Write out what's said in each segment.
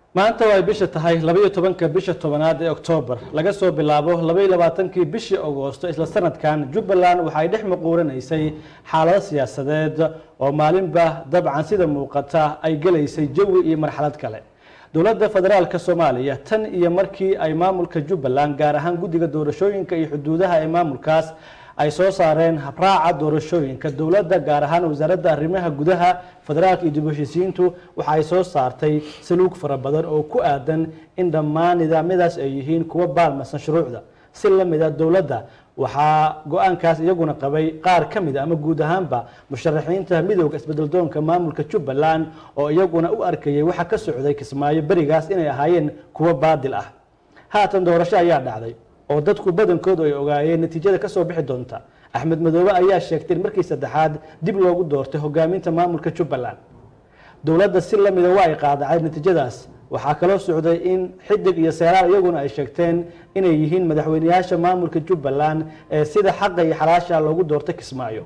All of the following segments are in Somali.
maanta oo ay bisha tahay labaiyo tobanka bisha tobanaad ee oktoobar laga soo bilaabo labaiyo labaatankii bishii agoosto isla sanadkan jubbaland waxay dhex muquuranaysay xaalado siyaasadeed oo maalinba dabcan sida muuqata ay gelaysay jawi iyo marxalad kale dowladda federaalka soomaaliya tan iyo markii ay maamulka jubbaland gaar ahaan guddiga doorashooyinka iyo xuduudaha ee maamulkaas ay soo saareen habraaca doorashooyinka dowladda gaar ahaan wasaaradda arrimaha gudaha federaalka iyo dib u heshiisiintu waxa ay soo saartay saluug fara badan oo ku aadan in dhammaan nidaamyadaas ay yihiin kuwa baalmasan shuruucda si la mida dowladda waxaa go-aankaas iyaguna qabay qaar ka mida ama guud ahaanba musharaxiinta midowda isbedeldoonka maamulka jubbaland oo iyaguna u arkayay waxa ka socday kismaayo berigaas inay ahaayeen kuwo baadil ah haatan doorasho ayaa dhacday oo dadku badankoodu ay ogaayeen natiijada ka soo bixi doonta axmed madoobe ayaa sheegtay in markii saddexaad dib loogu doortay hogaaminta maamulka jubbaland dowladda si lamida waa ay qaadacay natiijadaas waxaa kaloo socday in xidig iyo seeraal iyaguna ay sheegteen inay yihiin madaxweyneyaasha maamulka jubbaland ee sida xaqa iyo xalaasha loogu doortay kismaayo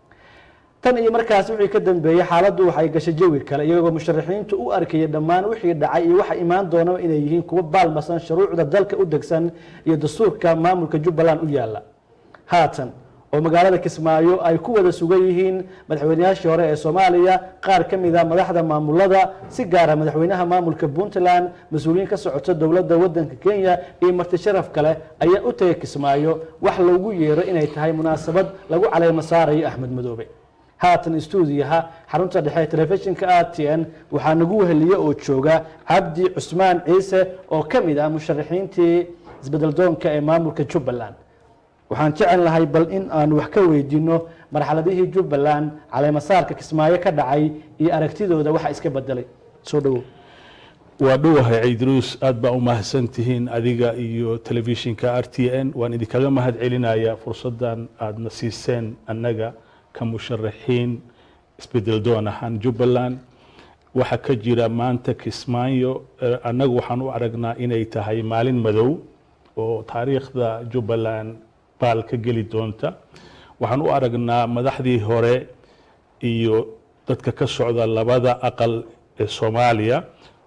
tan iyo markaas wixii ka dambeeyey xaaladdu waxay gashay jawi kale iyagoo musharaxiintu u arkayay dhammaan wixii dhacay iyo waxa imaan doonaba inay yihiin kuwo baalmasan shuruucda dalka u degsan iyo dastuurka maamulka jubbaland u yaala haatan oo magaalada kismaayo ay ku wada sugan yihiin madaxweyneyaashii hore ee soomaaliya qaar ka mida madaxda maamulada si gaara madaxweynaha maamulka puntland mas-uuliyiin ka socota dowladda wadanka kenya iyo marti sharaf kale ayaa u tagay kismaayo wax loogu yeero inay tahay munaasabad lagu caleemo saarayo axmed madoobe haatan stuudiyaha xarunta dhexe telefishinka r t n waxaa nagu weheliye oo jooga cabdi cusmaan ciise oo ka mid ah musharaxiintii isbedeldoonka ee maamulka jubbaland waxaan jecel lahay bal in aan wax ka weydiino marxaladihii jubbaland caleemasaarka kismaayo ka dhacay iyo aragtidooda waxa iska bedelay soo dhawow waa dhowahay ciidruus aad baa u mahadsan tihiin adiga iyo telefishinka r t n waan idinkaga mahad celinayaa fursaddan aadna siiseen annaga ka musharaxiin isbedel doon ahaan jubbaland waxaa ka jira maanta kismaayo annagu waxaan u aragnaa inay tahay maalin madow oo taariikhda jubbaland baal ka geli doonta waxaan u aragnaa madaxdii hore iyo dadka ka socda labada aqal ee soomaaliya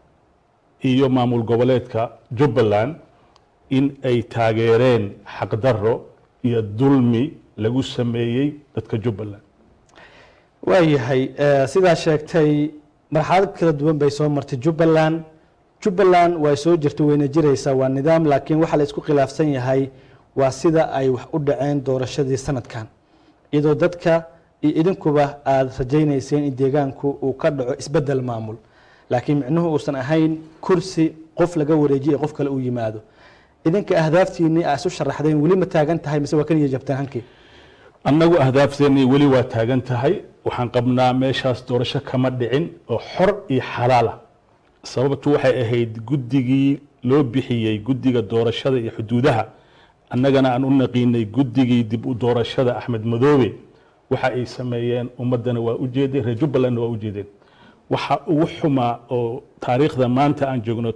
iyo maamul goboleedka jubbaland in ay taageereen xaqdarro iyo dulmi lagu sameeyey dadka jubbaland waayahay sidaa sheegtay marxalad kala duwan bay soo martay jubbaland jubbaland way soo jirtay wayna jiraysaa waa nidaam laakiin waxaa la isku khilaafsan yahay waa sida ay wax u dhaceen doorashadii sanadkan iyadoo dadka iyo idinkuba aada rajaynayseen in deegaanku uu ka dhaco isbedel maamul laakiin micnuhu uusan ahayn kursi qof laga wareejiyo qof kale uu yimaado idinka ahdaaftiinii aa isu sharaxdeen weli ma taagan tahay mise waa kan iyo jabtaan hankii annagu ahdaafteennii weli waa taagan tahay waxaan qabnaa meeshaas doorasho kama dhicin oo xor iyo xalaala sababtu waxay ahayd guddigii loo bixiyey guddiga doorashada iyo xuduudaha annagana aan u naqiinay guddigii dib u doorashada axmed madoobe waxa ay sameeyeen ummaddana waa u jeedeen reer jubbalandna waa u jeedeen waxa ugu xumaa oo taariikhda maanta aan joogno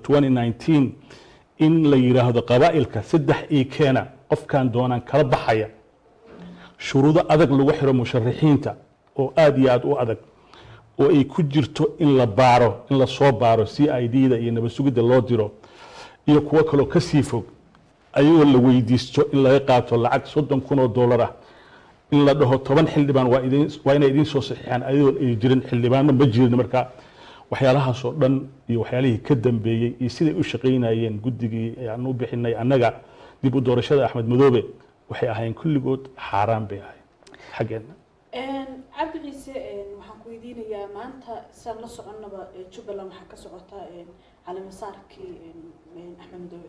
in la yidhaahdo qabaa'ilka saddex ii keena qofkan doonaan kala baxaya shuruudo adag lagu xiro musharaxiinta oo aad iyo aad u adag oo ay ku jirto in la baaro in la soo baaro c i d da iyo nabad sugidda loo diro iyo kuwo kaloo ka sii fog ayagoo la weydiisto in laga qaato lacag soddon kun oo dollar ah in la dhaho toban xildhibaan waa idin waa inay idiin soo saxiixaan ayadoon ay jirin xildhibaanna ma jirin markaa waxyaalahaasoo dhan iyo waxyaalihii ka dambeeyey iyo siday u shaqaynayeen guddigii aan u bixinay annaga dib u doorashada axmed madoobe waxay ahayn kulligood xaaraan bay ahayn xaggeenna cabdi ciise waxaan ku weydiinayaa maanta saan la soconnaba jubbaland waxaa ka socota caleemasaarkii axmed madoobe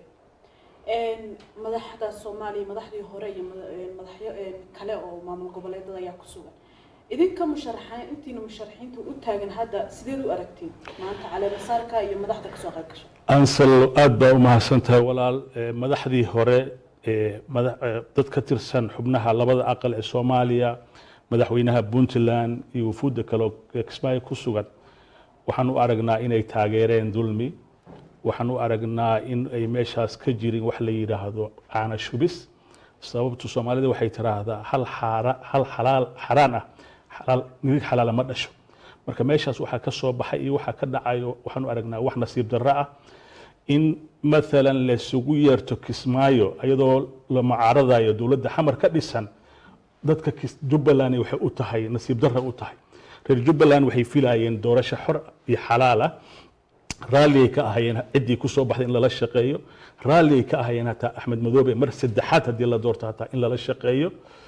madaxda soomaaliya madaxdii hore iyo madaxyo kale oo maamul goboleedada ayaa ku sugan idinka musharaxaan intiina musharaxiinta u taagan hadda sideed u aragtiin maanta caleemasaarka iyo madaxda kasoo qayb gasha ansal aad baa u mahadsan tahay walaal madaxdii hore dad ka tirsan xubnaha labada aqal ee soomaaliya madaxweynaha puntland iyo wufuudda kale ee kismaayo ku sugan waxaan u aragnaa inay taageereen dulmi waxaan u aragnaa in ay meeshaas ka jirin wax la yidhaahdo caana shubis sababtu soomaalida waxay tiraahdaa hal xaara hal xalaal xaraan ah xalaal nirig xalaala ma dhasho marka meeshaas waxaa ka soo baxay iyo waxaa ka dhacayo waxaanu aragnaa wax nasiib darro ah in maalan laysugu yeerto kismaayo iyadoo la mucaaradayo dowladda xamar ka dhisan dadka kis- jubbaland waxay u tahay nasiib darra u tahay reer jubbaland waxay filayeen doorasho xor iyo xalaal ah raalligay ka ahayeen ciddii ku soo baxday in lala shaqeeyo raalligay ka ahayeen hataa axmed madoobe mar saddexaad haddii la doorto hataa in lala shaqeeyo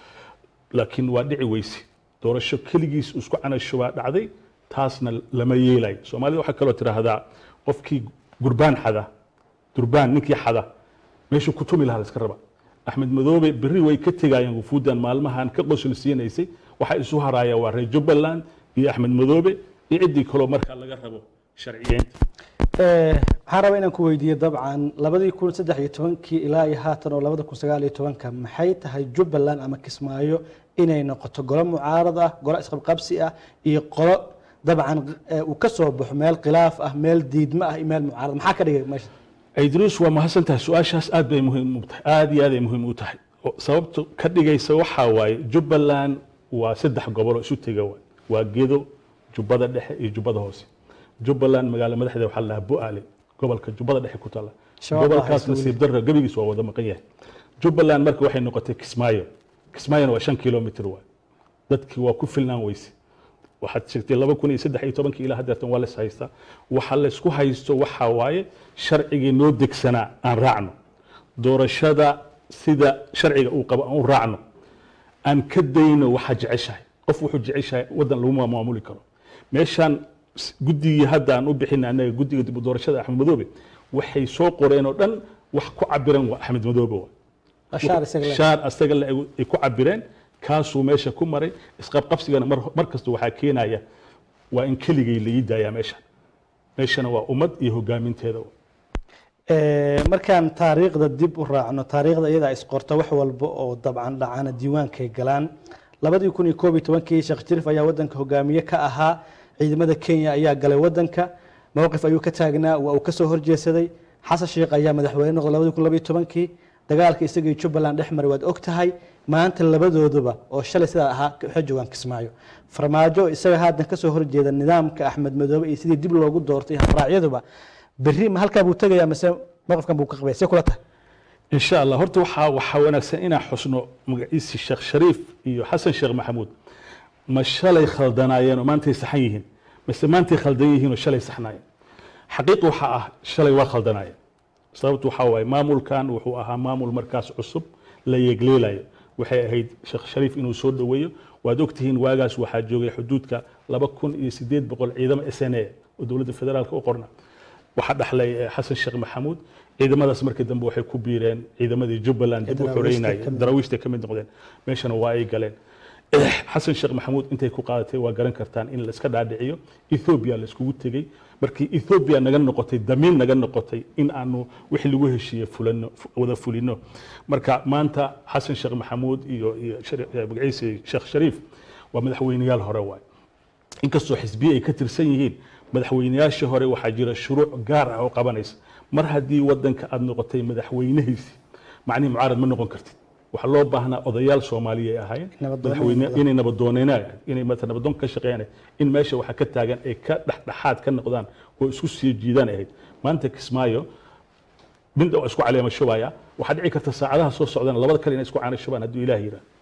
laakiin waa dhici weyse doorasho keligiis uu isku canasho baa dhacday taasna lama yeelayo soomaalida waxaa kaloo tidhaahdaa qofkii gurbaan xada durbaan ninkii xada meeshuu ku tumi lahaa la iska raba axmed madoobe berri way ka tegayeen wufuuddan maalmahan ka qosul siinaysay waxaa isu haraaya waa reer jubbaland iyo axmed madoobe iyo ciddii kaloo markaa laga rabo sharciyeynta Eh, waxaan rabaa inaan ku weydiiyo dabcan labadii kun saddex iyo tobankii ilaa iyo haatan oo labada kun sagaal iyo tobanka maxay tahay jubbaland ama kismaayo inay noqoto golo mucaarad ah golo isqabqabsi ah iyo qolo dabcan eh, uu ka soo baxo meel khilaaf ah meel diidmo ah iyo meel mucaarad maxaa ka dhigay meesha idruus waa mahadsan tahay su-aashaas aad bay muhiim u tahay aad iyo aad ay muhiim u tahay oo sababta ka dhigaysa waxaa waaye jubbaland waa saddex gobol oo isu tega waay waa gedo jubbada dhexe iyo jubbada hoose jubbaland magaalo madaxdeeda waxaa la dhahaa bu'aale gobolka jubbada dhexe ku taalla Shabaab baa gobolkaas haysta weli. nasiib darra gebigiis waa wada maqan yahay jubbaland marka waxay noqotay kismaayo kismaayona waa shan kilomitr waay dadkii waa ku filnaan weyse waxaad sheegtay laba kun iyo saddex iyo tobankii ilaa haddeertan waa lays haystaa waxa laysku haysto waxaa waaye sharcigii noo degsanaa aan raacno doorashada sida sharciga uu qabo aan u raacno aan ka dayno waxaa jeceshahay qof wuxuu jeceshahay waddan laguma maamuli karo meeshaan s- guddigii hadda aan u bixina anaga guddiga dib u doorashada axmed madoobe waxay soo qoreen oo dhan wax ku cabiran waa axmed madoobe waay ashaar isaga leh. shaar asaga le ay ku cabireen kaasuu meesha ku maray isqabqabsigana mar, mar kasta waxaa keenaya waa in keligay la ii daayaa meesha meeshana waa ummad iyo hogaaminteeda waay. Eh, markaan taariikhda dib u raacno taariikhda iyadaa isqorta wax walba oo dabcan dhacana diiwaankay galaan labadii kun iyo koob iyo tobankii sheekh jiriif ayaa wadanka hogaamiye ka ahaa ciidamada kenya ayaa galay wadanka mowqif ayuu ka taagnaa waa uu kasoo horjeesaday xasan sheekh ayaa madaxweyne noqday labadii kun labaiyo tobankii dagaalka isaga iyo jubbaland dhex maray waad og tahay maanta labadooduba oo shalay sidaa ahaa waxay joogaan kismaayo farmaajo isaga haatan kasoo horjeeda nidaamka axmed madoobe iyo sidii dib loogu doortay habraacyaduba berri ma halkaa buu tegayaa mise mowqifkan buu ka qabaya see kula tahay in sha allah horta waxaa waxaa wanaagsan inaan xusno magaciisi sheekh shariif iyo xasan sheekh maxamuud ma shalay khaldanaayeen oo maantay saxan yihiin mise maantay khaldan yihiin oo shalay saxnaayeen xaqiiqa waxaa ah shalay waa khaldanaayeen sababtu waxaa waaye maamulkan wuxuu ahaa maamul markaas cusub la yegleelayo waxay ahayd sheekh shariif inuu soo dhoweeyo waad ogtihiin waagaas waxaa joogay xuduudka laba kun iyo sideed boqol ciidamo s n a oo dowladda federaalka u qorna waxaa dhaxlay eh, xasan sheekh maxamuud ciidamadaas markii dambe waxay ku biireen ciidamadii jubbaland dib u Daraawiishta xoreynayay ka mid- daraawiishta ka mid noqdeen meeshana waa ay galeen Eh, xasan sheekh maxamuud intay ku qaadatay waa garan kartaan in la iska dhaadhiciyo ethoobiya la iskugu tegey markii ethoobiya naga noqotay damiin naga noqotay in aanu wixii lagu heshiiyey fulano fu- wada fulino marka maanta xasan sheekh maxamuud iyo iyo shari- eh, magaciisa sheekh shariif waa madaxweyneyaal hore waay inkastoo xisbiye ay ka tirsan yihiin madaxweyneyaashii hore waxaa jira shuruuc gaar ah oo qabanaysa mar haddii wadanka aad noqotay madaxweynihiisi macnihi mucaarad ma noqon kartid waxaa loo baahnaa odayaal soomaaliya ay ahaayeen Nabaddoon madaxweyne noqdaan. inay nabadooneenaan inay mata nabadoon ka shaqeeyaan in meesha waxa ka taagan ay ka dhexdhexaad ka noqdaan oo isku sii jiidaan ahayd maanta kismaayo midda waa isku caleema shubaya waxaa dhici karta saacadaha soo socdana labada kale inay isku caana shubaan hadduu ilaah yiraa